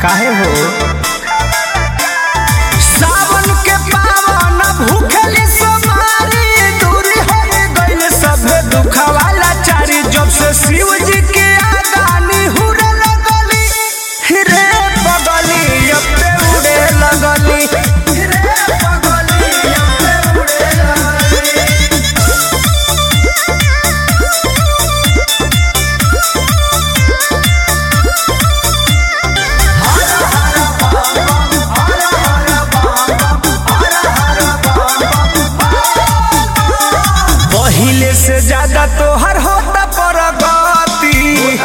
काहे हो सावन के पावन भूखली सोमारी दूरी हो गइल सभे दुखवाला चारी जब से शिव जी के आगानी हुरे लगली रे बगली अब पे उड़े लगली रे बगली अब पे उड़े लगली पहिले से ज्यादा तोहर होता परगति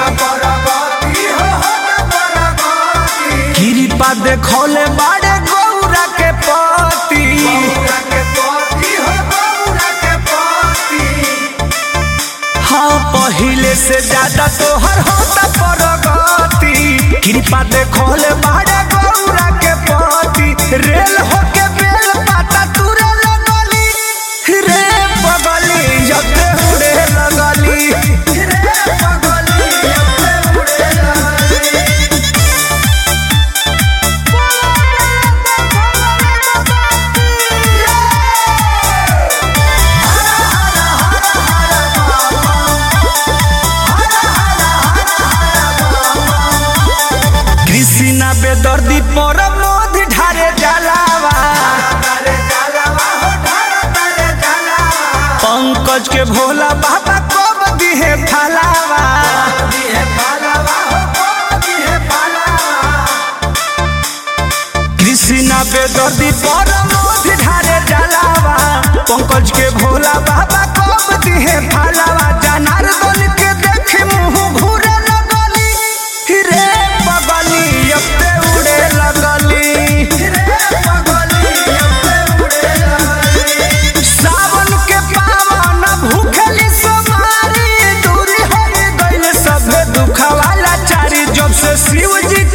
कृपा देखौले बाड़े गौरा के पति हाँ पहिले से ज्यादा तोहर होता परगति कृपा देखौले बाड़े गौरा के पति रेल होके बेल पाता तुरे लगली रे बगली जते उड़े लगली रे बगली जते उड़े लगली कृष्णा बेदर्दी पर मोद ढारे जलावा पंकज के भोला बाबा कब दिहे फलावा कृष्णा बेदर्दी पर मोद ढारे जलावा पंकज के भोला बाबा कब दिहे फलावा जनार्दन के देखे मुंह घूरे लगली रे बगली अब पे उड़े लगली रे बगली अब पे उड़े लगली सावन के पावन भूखली सोमारी दूरी हो गइल सभे दुखवाला चारी जब से शिव जी